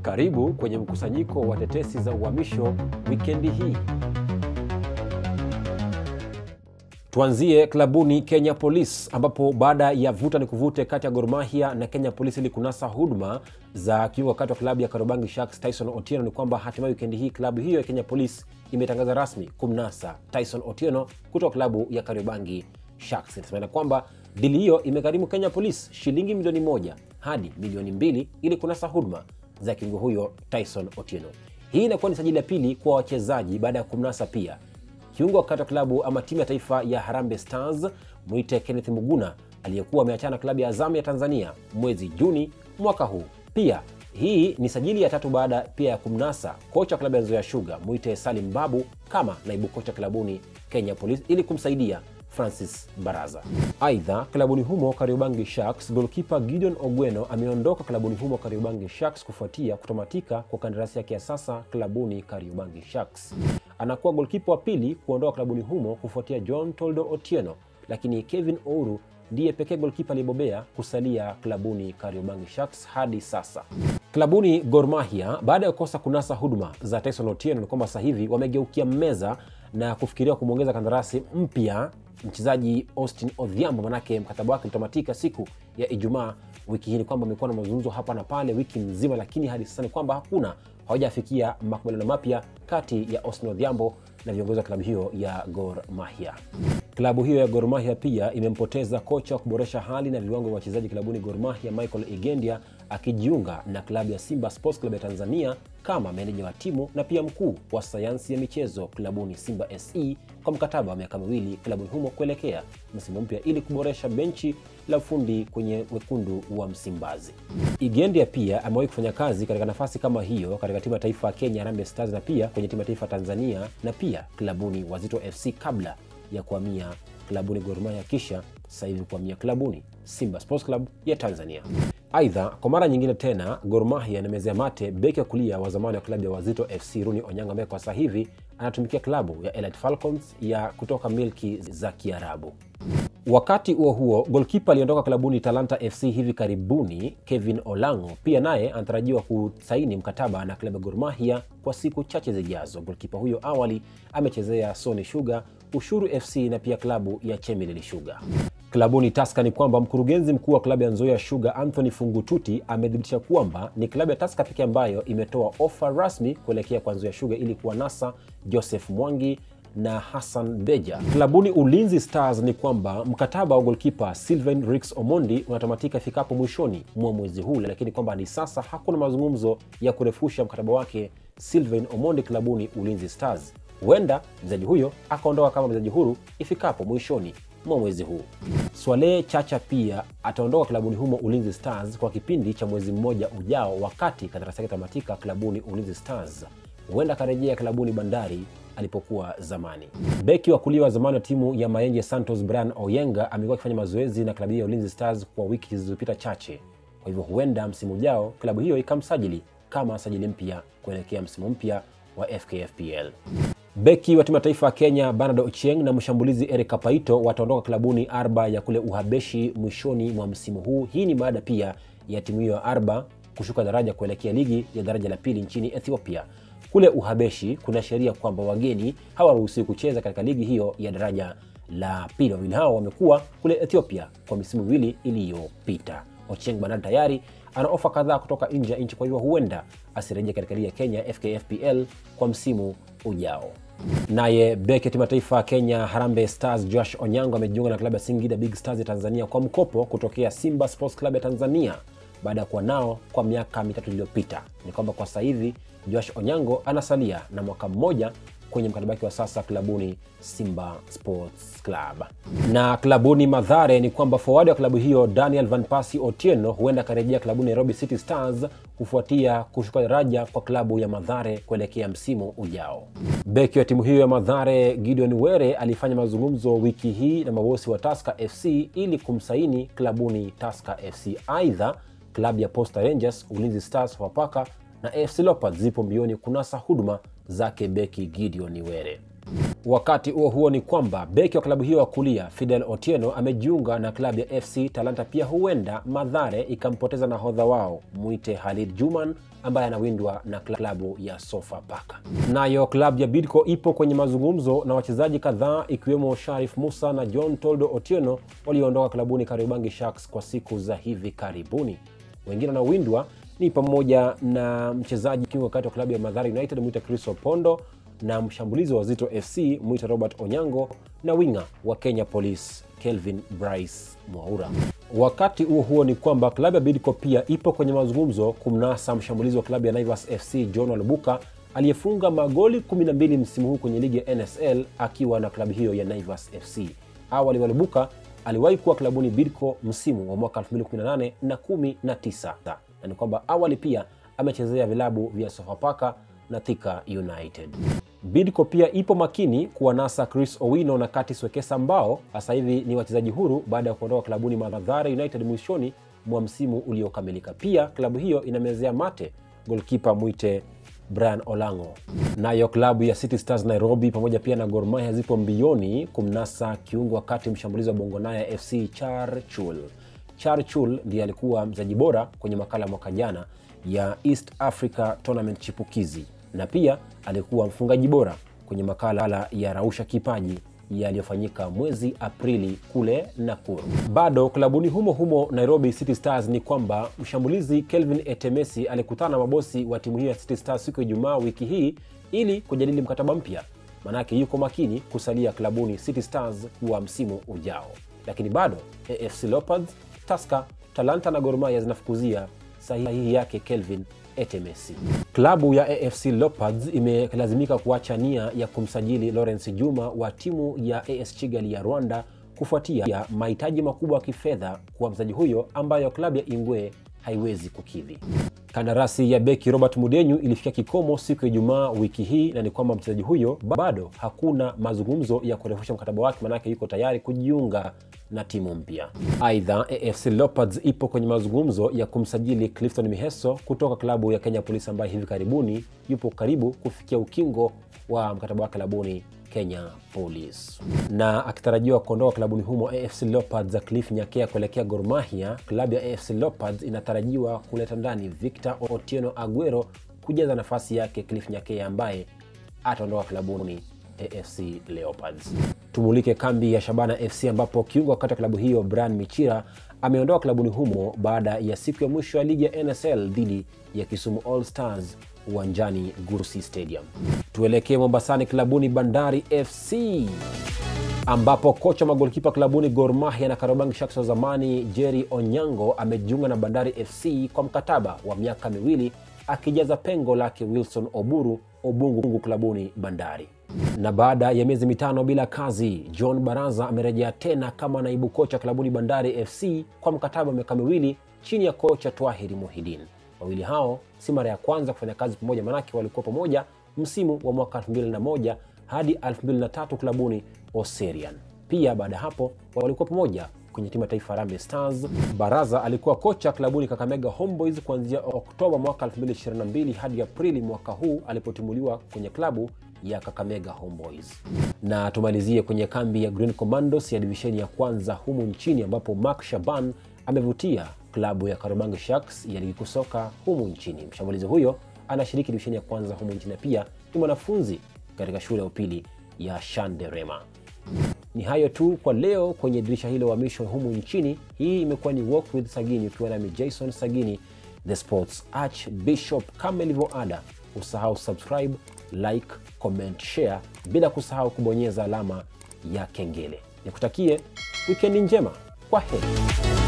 Karibu kwenye mkusanyiko wa tetesi za uhamisho wikendi hii. Tuanzie klabuni Kenya Police ambapo baada ya vuta ni kuvute kati ya Gor Mahia na Kenya Police ili kunasa huduma za kiungo wakati wa klabu ya Kariobangi Sharks Tyson Otieno, ni kwamba hatimaye wikendi hii klabu hiyo ya Kenya Police imetangaza rasmi kumnasa Tyson Otieno kutoka klabu ya Kariobangi Sharks. Inasemekana kwamba dili hiyo imegharimu Kenya Police shilingi milioni moja hadi milioni mbili ili kunasa huduma za kiungo huyo Tyson Otieno. Hii inakuwa ni sajili ya pili kwa wachezaji baada ya kumnasa pia kiungo wakati wa klabu ama timu ya taifa ya Harambee Stars mwite Kenneth Muguna aliyekuwa ameachana na klabu ya Azam ya Tanzania mwezi Juni mwaka huu. Pia hii ni sajili ya tatu baada pia ya kumnasa kocha wa klabu ya Nzoia Sugar mwite Salim Babu kama naibu kocha klabuni Kenya Police ili kumsaidia Francis Baraza. Aidha, klabuni humo Kariobangi Sharks, golkipa Gideon Ogweno ameondoka klabuni humo Kariobangi Sharks kufuatia kutamatika kwa kandarasi yake ya sasa klabuni Kariobangi Sharks. Anakuwa golkipa wa pili kuondoka klabuni humo kufuatia John Toldo Otieno, lakini Kevin Ouru ndiye pekee golkipa aliyebobea kusalia klabuni Kariobangi Sharks hadi sasa. Klabuni Gor Mahia baada ya kukosa kunasa huduma za Tyson Otieno ni kwamba sasa hivi wamegeukia meza na kufikiria kumwongeza kandarasi mpya mchezaji Austin Odhiambo, manake mkataba wake ulitamatika siku ya Ijumaa wiki hii. Ni kwamba amekuwa na mazungumzo hapa na pale wiki nzima, lakini hadi sasa ni kwamba hakuna hawajafikia makubaliano mapya kati ya Austin Odhiambo na viongozi wa klabu hiyo ya Gor Mahia. Klabu hiyo ya Gor Mahia pia imempoteza kocha wa kuboresha hali na viwango vya wachezaji klabuni Gor Mahia Michael Igendia akijiunga na klabu ya Simba Sports Club ya Tanzania kama meneja wa timu na pia mkuu wa sayansi ya michezo klabuni Simba SE kwa mkataba wa miaka miwili klabuni humo kuelekea msimu mpya ili kuboresha benchi la ufundi kwenye wekundu wa Msimbazi. Igendia pia amewahi kufanya kazi katika nafasi kama hiyo katika timu ya taifa ya Kenya Harambee Stars na pia kwenye timu ya taifa Tanzania na pia klabuni Wazito FC kabla ya kuhamia klabuni Gor Mahia kisha sasa hivi kuhamia klabuni Simba Sports Club ya Tanzania. Aidha, kwa mara nyingine tena Gor Mahia inamezea mate beki wa kulia wa zamani wa klabu ya Wazito FC Runi Onyango ambaye kwa sasa hivi anatumikia klabu ya Elite Falcons ya kutoka milki za Kiarabu. Wakati huo huo, golkipa aliondoka klabuni Talanta FC hivi karibuni Kevin Olango pia naye anatarajiwa kusaini mkataba na klabu ya Gor Mahia kwa siku chache zijazo. Golkipa huyo awali amechezea Sony Sugar, Ushuru FC na pia klabu ya Chemelil Sugar. Klabuni Taska ni kwamba mkurugenzi mkuu wa klabu ya Nzoia Sugar Anthony Fungututi amethibitisha kwamba ni klabu ya Taska pekee ambayo imetoa ofa rasmi kuelekea kwa Nzoia Sugar ili kuwanasa Joseph Mwangi na Hassan Beja. Klabuni Ulinzi Stars ni kwamba mkataba wa golkipa Sylvain Rix Omondi unatamatika ifikapo mwishoni mwa mwezi huu, lakini kwamba hadi sasa hakuna mazungumzo ya kurefusha mkataba wake Sylvain Omondi klabuni Ulinzi Stars. Huenda mchezaji huyo akaondoka kama mchezaji huru ifikapo mwishoni mwa mwezi huu. Swale Chacha pia ataondoka klabuni humo Ulinzi Stars kwa kipindi cha mwezi mmoja ujao, wakati kandarasi yake tamatika klabuni Ulinzi Stars. Huenda akarejea klabuni Bandari alipokuwa zamani. Beki wa kulia wa zamani wa timu ya Mayenje Santos Brian Oyenga amekuwa akifanya mazoezi na klabu hiyo ya Ulinzi Stars kwa wiki zilizopita chache. Kwa hivyo huenda msimu ujao klabu hiyo ikamsajili kama sajili mpya kuelekea msimu mpya wa FKFPL. Beki wa timu ya taifa ya Kenya Bernard Ochieng na mshambulizi Eric Kapaito wataondoka klabuni Arba ya kule Uhabeshi mwishoni mwa msimu huu. Hii ni baada pia ya timu hiyo ya Arba kushuka daraja kuelekea ligi ya daraja la pili nchini Ethiopia. Kule Uhabeshi kuna sheria kwamba wageni hawaruhusiwi kucheza katika ligi hiyo ya daraja la pili. Wawili hao wamekuwa kule Ethiopia kwa misimu miwili iliyopita. Ochieng Bernard tayari ana ofa kadhaa kutoka nje ya nchi, kwa hivyo huenda asirejea katika ligi ya Kenya FKFPL kwa msimu ujao. Naye beki ya timu ya taifa ya Kenya Harambee Stars Josh Onyango amejiunga na klabu ya Singida Big Stars ya Tanzania kwa mkopo kutokea Simba Sports Club ya Tanzania baada ya kuwa nao kwa miaka mitatu iliyopita. Ni kwamba kwa sasa hivi Josh Onyango anasalia na mwaka mmoja kwenye mkataba wake wa sasa klabuni Simba Sports Club. Na klabuni Madhare ni kwamba forward wa klabu hiyo Daniel Van Pasi Otieno huenda akarejea klabuni Nairobi City Stars kufuatia kushuka daraja kwa klabu ya Madhare kuelekea msimu ujao. Beki wa timu hiyo ya Madhare Gideon Were alifanya mazungumzo wiki hii na mabosi wa Tusker FC ili kumsaini klabuni Tusker FC. Aidha, klabu ya Posta Rangers, Ulinzi Stars, Wapaka na AFC Leopards zipo mbioni kunasa huduma zake beki Gideon Were. Wakati huo huo ni kwamba beki wa klabu hiyo wa kulia Fidel Otieno amejiunga na klabu ya FC Talanta. Pia huenda Madhare ikampoteza nahodha wao mwite Halid Juman ambaye anawindwa na klabu ya Sofapaka. Nayo klabu ya Bidco ipo kwenye mazungumzo na wachezaji kadhaa ikiwemo Sharif Musa na John Toldo Otieno walioondoka klabuni Kariobangi Sharks kwa siku za hivi karibuni. Wengine wanaowindwa ni pamoja na mchezaji kiungo kati wa klabu ya Madhara United mwita Chris Opondo na mshambulizi wa Zito FC mwita Robert Onyango na winga wa Kenya Police Kelvin Bryce Mwaura. Wakati huo huo ni kwamba klabu ya Bidco pia ipo kwenye mazungumzo kumnasa mshambulizi wa klabu ya Naivas FC John Walubuka aliyefunga magoli 12 msimu huu kwenye ligi ya NSL akiwa na klabu hiyo ya Naivas FC. Awali Walubuka aliwahi kuwa klabuni Bidco msimu wa mwaka 2018 na 19 na ni kwamba awali pia amechezea vilabu vya Sofapaka na Thika United. Bidco pia ipo makini kuwanasa Chris Owino na Curtis Wekesa ambao sasa hivi ni wachezaji huru baada ya kuondoka klabuni Mathare United mwishoni mwa msimu uliokamilika. Pia klabu hiyo inamezea mate golkipa mwite Brian Olango. Nayo klabu ya City Stars Nairobi pamoja pia na Gor Mahia zipo mbioni kumnasa kiungo wakati mshambulizi wa Bongonaya FC Charchul. Charchul ndiye alikuwa mchezaji bora kwenye makala mwaka jana ya East Africa Tournament chipukizi na pia alikuwa mfungaji bora kwenye makala ya Rausha Kipaji yaliyofanyika mwezi Aprili kule Nakuru. Bado klabuni humo humo Nairobi City Stars ni kwamba mshambulizi Kelvin Etemesi alikutana na mabosi wa timu hiyo ya City Stars siku ya Ijumaa wiki hii ili kujadili mkataba mpya, manake yuko makini kusalia klabuni City Stars kwa msimu ujao, lakini bado AFC Leopards, Tusker, Talanta na Gor Mahia zinafukuzia sahihi yake Kelvin Etemesi. Klabu ya AFC Leopards imelazimika kuacha nia ya kumsajili Lawrence Juma wa timu ya AS Kigali ya Rwanda kufuatia mahitaji makubwa ya kifedha kwa mchezaji huyo ambayo klabu ya Ingwe haiwezi kukidhi. Kandarasi ya beki Robert Mudenyu ilifikia kikomo siku ya Ijumaa wiki hii, na ni kwamba mchezaji huyo bado hakuna mazungumzo ya kurefusha mkataba wake, manake yuko tayari kujiunga na timu mpya. Aidha, AFC Leopards ipo kwenye mazungumzo ya kumsajili Clifton Miheso kutoka klabu ya Kenya Police ambaye hivi karibuni yupo karibu kufikia ukingo wa mkataba wake klabuni Kenya Police. Na akitarajiwa kuondoka klabuni humo AFC Leopards za Cliff Nyakea kuelekea Gor Mahia, klabu ya AFC Leopards inatarajiwa kuleta ndani Victor Otieno Aguero kujaza nafasi yake Cliff Nyakea ambaye ataondoka klabuni AFC Leopards. Tumulike kambi ya Shabana FC ambapo kiungo wakati wa klabu hiyo Brian Michira ameondoka klabuni humo baada ya siku ya mwisho ya ligi ya NSL dhidi ya Kisumu All Stars uwanjani Gursi Stadium. Tuelekee Mombasani, klabuni Bandari FC ambapo kocha magolikipa klabuni Gor Mahia na Kariobangi Sharks wa zamani Jerry Onyango amejiunga na Bandari FC kwa mkataba wa miaka miwili akijaza pengo lake Wilson Oburu Obungu klabuni Bandari. Na baada ya miezi mitano bila kazi, John Baraza amerejea tena kama naibu kocha klabuni Bandari FC kwa mkataba wa miaka miwili chini ya kocha Twahiri Muhidin. Wawili hao si mara ya kwanza kufanya kazi pamoja, manake walikuwa pamoja msimu wa mwaka 2001 hadi 2003 klabuni Oserian. Pia baada ya hapo walikuwa pamoja kwenye timu ya taifa Harambee Stars. Baraza alikuwa kocha klabuni Kakamega Homeboys kuanzia Oktoba mwaka 2022 hadi Aprili mwaka huu alipotimuliwa kwenye klabu ya Kakamega Homeboys. Na tumalizie kwenye kambi ya Green Commandos ya divisheni ya kwanza humu nchini ambapo Mark Shaban amevutia klabu ya Kariobangi Sharks ya ligi kuu soka humu nchini. Mshambulizi huyo anashiriki divisheni ya kwanza humu nchini na pia ni mwanafunzi katika shule ya upili ya Shanderema. Ni hayo tu kwa leo kwenye dirisha hilo uhamisho humu nchini. Hii imekuwa ni Walk with Sagini ukiwa nami Jason Sagini, the sports archbishop. Kama ilivyo ada, usahau subscribe, like, comment, share, bila kusahau kubonyeza alama ya kengele. Nikutakie wikendi njema. Kwa heri.